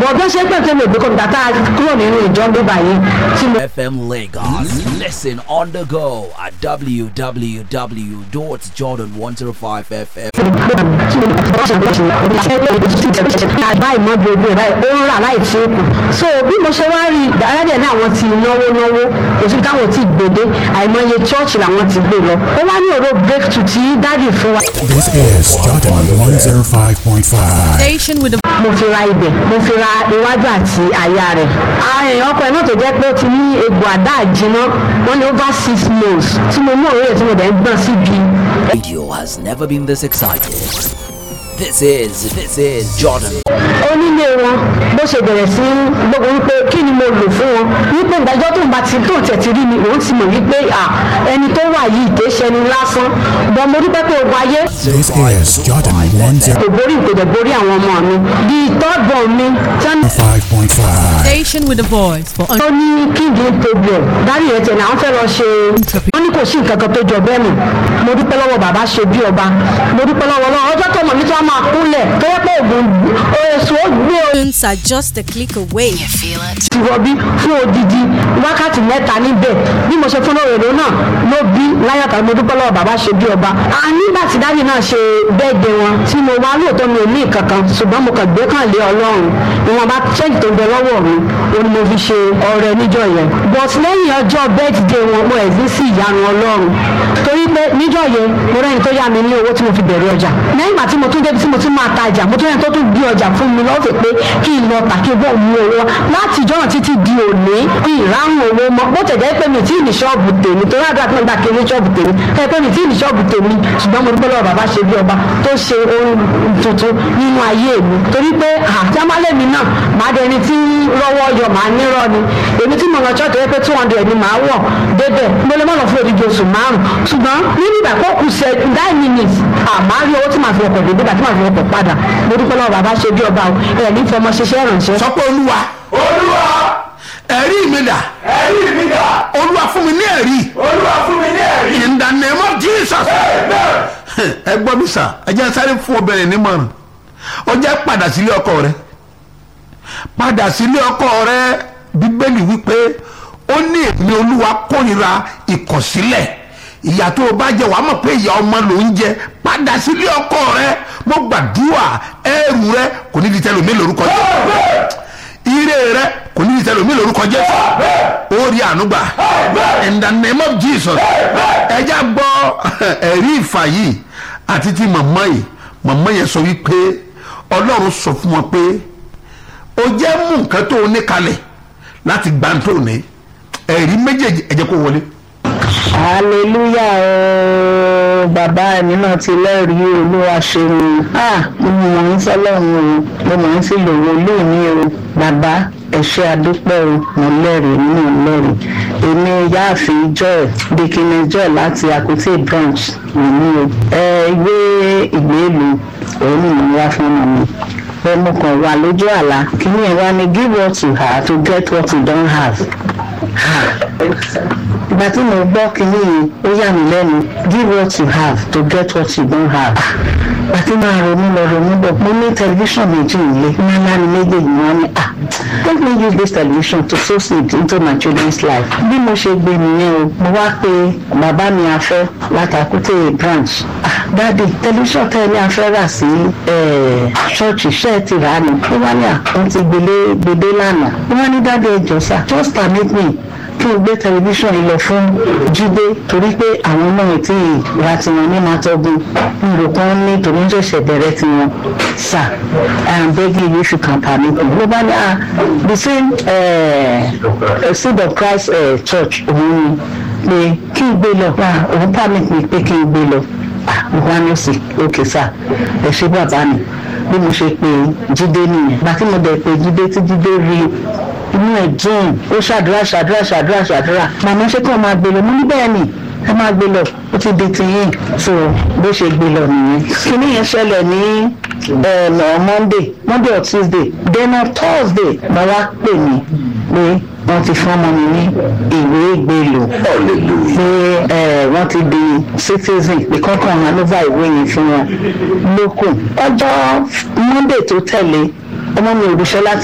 bọ̀ bí wọ́n ṣe pè fún mi òbí kọ́ńtà tá a kúrò nínú ìjọ ń gbé báyìí tí mo. FM Lagos. Listen on the go at www.jordan105fm. báyìí mọ́ bí ojú ẹ̀ báyìí ó ń rà láì tí ó kù so bí mo ṣe wá rí dáadáa ní àwọn ti náwó náwó kò sí táwọn ti gbèdé àìmọye chọ́ọ̀chì làwọn ti gbé lọ ó wá ní ọ̀rọ̀ breakthrough tí dáàdì fún wa. This is Jordan 105.5. Station with the mo fi ra ibẹ̀ mo fi ra iwájú àti àyà rẹ̀ ààyè ọkọ ẹ̀ náà tó jẹ́ pé ó ti ní egbò àdá àjìná wọ́n ní over six months tí mo mú òwe tí mo dẹ̀ ń gbọ̀n síbi Radio has never been this excited. This is, this is Jordan. onílé wọn bó ṣe bẹ̀rẹ̀ sí gbogbo wípé kí ni mo lò fún wọn wípé ìdájọ́ tó ń bá ti tó tẹ̀ ti rí mi òun ti mọ̀ wípé à ẹni tó wà yìí kì í ṣẹni lásán bọ́n mo dúpẹ́ pé ogun ayé This is Jordan kò borí ìpèdè borí àwọn ọmọ mi di tọ́gbọ̀n mi tí wọ́n ní 105.5. station with the voice for ó ní kíndìn problem dárí ẹ̀ tẹ̀ ní àwọn fẹ́ lọ ṣe wọ́n ní kò sí nǹkan kan tó jọ bẹ́ẹ̀ nù mo dúpẹ́ lọ́wọ́ bàbá ṣe bí ọba mo dúpẹ́ lọ́wọ́ lọ́wọ́ ọjọ́ tó mọ̀ mi tí wọ́n máa kúnlẹ̀ tó yẹ pé ògùn èso ó gbé o units are just a click away. ti rọbí fún odidi wákàtí mẹ́ta níbẹ̀ bí mo ṣe fún òrèrè náà ló bí láyàtọ̀ mo dúpẹ́ lọ́wọ́ bàbá ṣe bí ọba. a nígbà tí dájú náà ṣe bẹ́ẹ̀dẹ̀ wọn tí mo wá lóòótọ́ mi ò ní ìkankan ṣùgbọ́n mo kàn gbé kàn lé ọlọ́run ìwọ̀n bá ṣẹ́yìn tó ń bẹ lọ́wọ́ mi ó ní mo fi ṣe ọrẹ níjọ́ yẹn. but lẹ́yìn ọjọ́ bẹ́ẹ̀dẹ̀ wọn mo ẹ̀ sí sí ìyanu ọlọ́run torí pé níjọ́ yẹn mo rẹ́ni tó yá mi ní owó tí mo fi bẹ̀rẹ̀ ọjà lẹ́yìn ìgbà tí mo tún débi tí mo tún máa ta ọjà mo tún rẹ́ni tó tún gbé ọjà fún mi lọ́fẹ̀ẹ́ pé kí n lọ tà kí n bọ̀ mú owó wá. láti ìjọ́nà títí di òní ìráhùn owó mọ́ bó tẹ̀ jẹ́ pé mi tí ì ní ṣọ́ọ̀bù tèmi torí àdúrà tí mo gbà kí n ní ṣọ́ọ̀bù tèmi ẹ pé mi tí ì ní ṣọ́ọ̀bù tèmi ṣùgbọ́n mo dúpẹ́ lọ́wọ́ bàbá ṣe bí ọba tó ṣe ohun tuntun nínú ayé mi torí pé àjámálẹ̀ mi náà máa dé ẹni tí rọ́wọ́ yọ máa nírọ́ ni èmi tí mo lọ ṣọ́ọ̀tì rẹ pé two hundred ni màá wọ̀ débẹ̀ mo lè má lọ fún odidi oṣù márùn ṣùgbọ́n nínú ìgbà kó kù ṣe nine minutes àmọ́ rí owó tí màá fi ọkọ̀ dé débà tí màá fi ọkọ̀ padà mo dúpẹ́ lọ́wọ́ bàbá ṣe bí ọba o ẹ̀ ní fọmọ ṣiṣẹ́ ìrànṣẹ́. sọ pé olúwa olúwa ẹ̀rí mi dà ẹ̀rí mi dà olúwa fún mi ní ẹ̀rí olúwa fún mi ní ẹ̀rí. in the name of jesus ẹ gbọ́ mi sà ẹ jẹ́ sáré fún obìnrin nímọ̀ràn ó jẹ́ padà sílé ọkọ rẹ padà sílé ọkọ rẹ bíbélì wípé ó ní èmi olúwa kórìíra ìkọ̀sílẹ̀ ìyà tó o bá jẹ wàá mọ̀ pé ìyà ọmọ ló ń jẹ padà sílé ọkọ rẹ mo gbàdúrà ẹrù rẹ kò ní di tẹlomi lórúkọ jẹ ire rẹ kò ní di tẹlomi lórúkọ jẹ ó rí ànúgbà in the name of jesus ẹjá gbọ́ ẹ̀rí ìfà yìí àti ti màmá yìí màmá yẹn sọ wípé ọlọ́run sọ fún wọn pé o jẹ́ mú nǹkan tó o ní kalẹ̀ láti gbà tó o ní ẹ̀rí méjèèjì ẹ jẹ́ kó wọlé. hallelujah ooo bàbá mi náà ti lẹ́rìí olúwa ṣeun ah mo mọ̀ ń sọ́lọ́run o mo mọ̀ ń sí lòwò lóòní o bàbá ẹ ṣé adúpẹ́ o mo lẹ́rìí mo náà lẹ́rìí èmi yáàfin joy dikini joy láti akute branch nìyí o ẹ ìwé ìgbélú òun ni mo wá fún mi ẹ mo kàn wà lójú àlá kí ni ẹ wá ní give what you have to get what you don't have ìgbà tí mo gbọ́ kínní yìí ó yà mí lẹ́nu give what you have to get what you don't have. ìgbà tí máa ronú lọ ronú bọ̀ mo ní tẹlifíṣàn méjì nílé ńlá ni méjèèjì wọn ni ah let me use this television to sow seed into my children's life. bí mo ṣe gbé nìyẹn o mo wá pe bàbá mi afẹ́ látàkùtè branch. ah dáàdi tẹlifíṣàn tẹ́ ẹ ní afẹ́ rà sí ṣọ́ọ̀ṣì ṣẹ́ ẹ ti rà á ni. ó wá ní àwọn ti gbélé gbèdé lánàá. ó wá ní dáàdi ẹ jọ sá just permit me kí n gbé tẹlifíṣàn yìí lọ fún jíde torí pé àwọn náà tí ìra tiwọn ní máa tọ́gun nrò kan ní tòun ṣẹ̀ṣẹ̀ bẹ̀rẹ̀ tiwọn sà i am begging you if you can permit me ló bá ní à the same uh, seed of christ uh, church òun ni pé kí n gbé lọ òun permit me pé kí n gbé lọ mo wá ní òsì òkè sà ẹ ṣe bàbá mi bí mo ṣe pé jíde nìyẹn gbàtí mo dẹ̀ pé jíde tí jíde rí inú ẹ̀ dùn ó ṣàdúrà ṣàdúrà ṣàdúrà ṣàdúrà màmá ṣé kí wọ́n máa gbé lọ mo ní bẹ́ẹ̀ ni ẹ máa gbé lọ ó ti di tiyín so bó ṣe gbé lọ nìyẹn. kíní yẹn ṣẹlẹ̀ ní ọ̀nà monday monday or tuesday then on thursday mo wá pè mí pé wọ́n ti fún ọmọ mi ní ìwé ìgbélò pé wọ́n ti di citizen pé kọ́kàn hanova ìwé yẹn fún wọn lókun ọjọ́ monday tó tẹ̀lé ọmọ mi ò ríṣẹ́ láti.